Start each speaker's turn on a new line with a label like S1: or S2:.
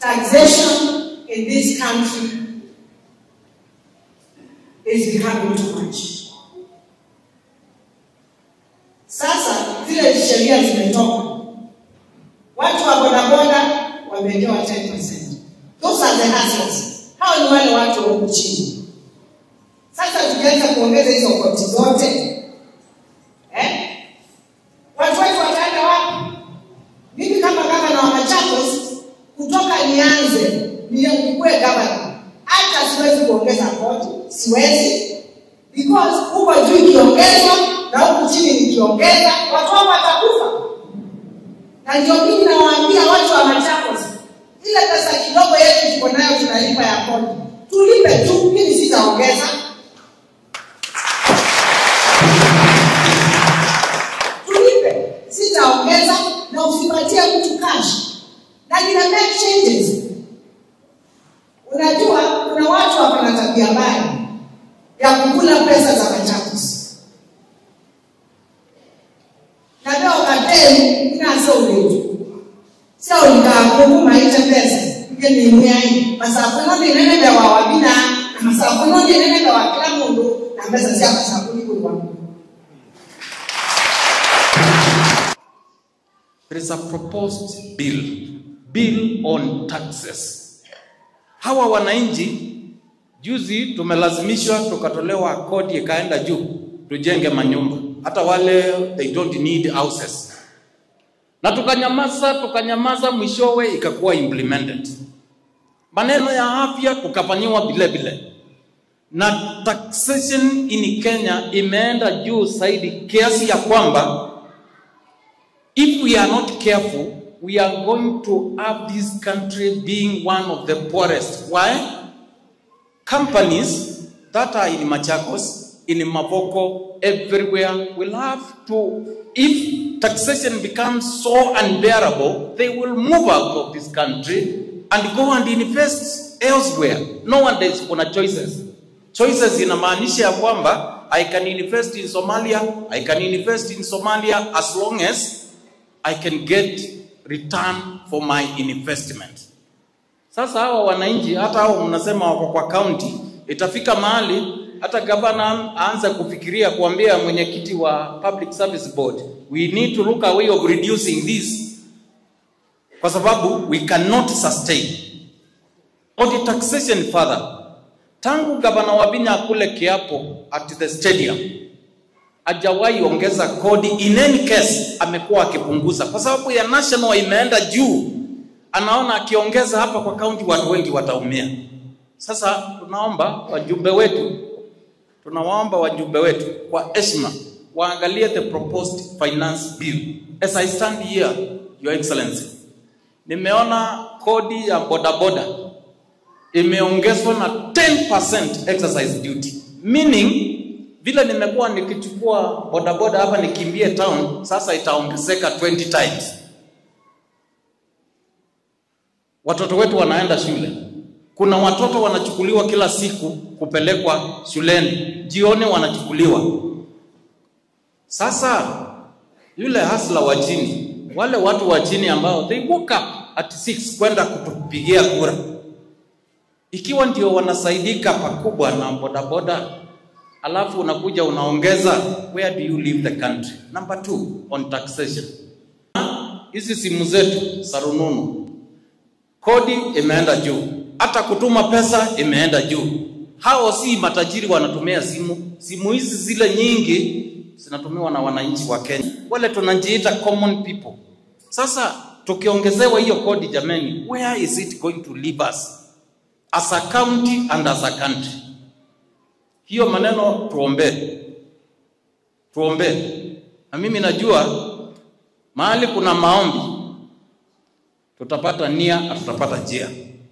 S1: taxation in this country is becoming too much. Sasa zile sheria zimetoka, watu wa bodaboda wamewekewa 10%. Those are the hustlers. Hao ni wale watu wa huku chini. Sasa tukianza kuongeza hizo koti zote eh? watu wetu wataenda wapi? Mimi kama gavana wa Machakos, kutoka nianze nikuwe gavana, hata siwezi kuongeza koti, siwezi because huko juu ikiongezwa na huku chini nikiongeza, watu wangu watakufa. Na ndio mimi nawaambia watu wa Machakos, ile pesa kidogo yetu tuko nayo tunalipa ya kodi, tulipe tu, mimi sitaongeza. Tulipe, sitaongeza na usipatie mtu cash, na nina make changes. Unajua kuna watu wako na tabia mbaya ya kukula pesa za Machakos. Na leo kadeni inaso uletu. Sio nikakuma ite pesa. Ike ni nyai. Masafuno ni nene bya wa wabina. Na masafuno ni nene bya wa kila mundu. Na pesa sia masafuno kwa wangu.
S2: There is a proposed bill, bill on taxes. Hawa wananchi juzi tumelazimishwa tukatolewa kodi ikaenda juu tujenge manyumba, hata wale they don't need houses, na tukanyamaza tukanyamaza, mwishowe ikakuwa implemented. Maneno ya afya tukafanyiwa vile vile, na taxation in Kenya imeenda juu zaidi kiasi ya kwamba if we are not careful we are going to have this country being one of the poorest. Why? companies that are in Machakos, in Mavoko, everywhere will have to, if taxation becomes so unbearable, they will move out of this country and go and invest elsewhere. No one is kuna choices. Choices inamaanisha ya kwamba I can invest in Somalia, I can invest in Somalia as long as I can get return for my investment. Sasa hawa wananchi hata hao mnasema wako kwa county, itafika mahali hata gavana aanze kufikiria kuambia mwenyekiti wa Public Service Board, we need to look a way of reducing this, kwa sababu we cannot sustain on the taxation further. Tangu gavana Wabinya kule kiapo at the stadium hajawahi ongeza kodi, in any case amekuwa akipunguza kwa sababu ya national imeenda juu anaona akiongeza hapa kwa kaunti watu wengi wataumia. Sasa tunaomba wajumbe wetu, tunawaomba wajumbe wetu kwa heshima waangalie the proposed finance bill. As I stand here, your excellency, nimeona kodi ya bodaboda imeongezwa na 10% exercise duty, meaning vile nimekuwa nikichukua bodaboda hapa nikimbie town, sasa itaongezeka 20 times watoto wetu wanaenda shule. Kuna watoto wanachukuliwa kila siku kupelekwa shuleni, jioni wanachukuliwa. Sasa yule hasla wa chini, wale watu wa chini ambao they woke up at 6 kwenda kutupigia kura, ikiwa ndio wanasaidika pakubwa na bodaboda, alafu unakuja unaongeza, where do you leave the country? Number two, on taxation, hizi simu zetu za rununu kodi imeenda juu, hata kutuma pesa imeenda juu. Hao si matajiri wanatumia simu. Simu hizi zile nyingi zinatumiwa na wananchi wa Kenya, wale tunajiita common people. Sasa tukiongezewa hiyo kodi, jameni, where is it going to leave us as a county and as a country? Hiyo maneno tuombee, tuombee. Na mimi najua mahali kuna maombi tutapata nia na tutapata njia.